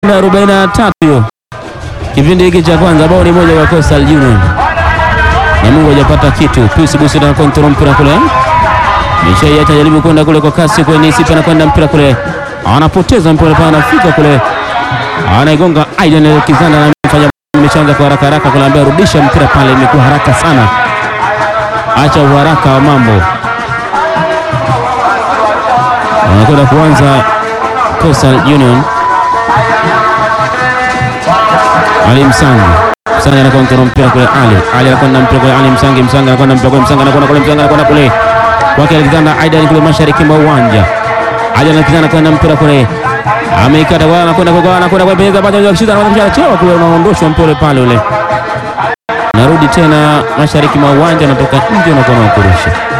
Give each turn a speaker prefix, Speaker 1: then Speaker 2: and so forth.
Speaker 1: na arobaini na tatu hiyo kipindi hiki cha kwanza, bao ni moja kwa Coastal Union na Mungu hajapata kitu. Pius Busi na kontrol mpira kule, Mishai atajaribu kwenda kule kwa kasi kwenye Isipa na kwenda mpira kule, anapoteza mpira pale, anafika kule, anaigonga Aidan Kizana na mfanya imeshaanza kwa haraka haraka, kunaambia rudisha mpira pale, imekuwa haraka sana, acha uharaka wa mambo. Wanakwenda kuanza Coastal Union. Ali Msangi Msangi anakontrola mpira kule, Ali Ali anakwenda mpira kule, Ali Msangi Msangi anakwenda mpira kule, Msangi anakwenda kule, Msangi anakwenda kule kwake Alexander Aidan kule mashariki mwa uwanja. Aidan Alexander anakwenda mpira kule, ameikata kwa anakwenda kwa anakwenda kwa pesa baada ya kushika anakwenda kuchelewa kule, unaondoshwa mpira pale ule, narudi tena mashariki mwa uwanja, anatoka nje na kwa kurusha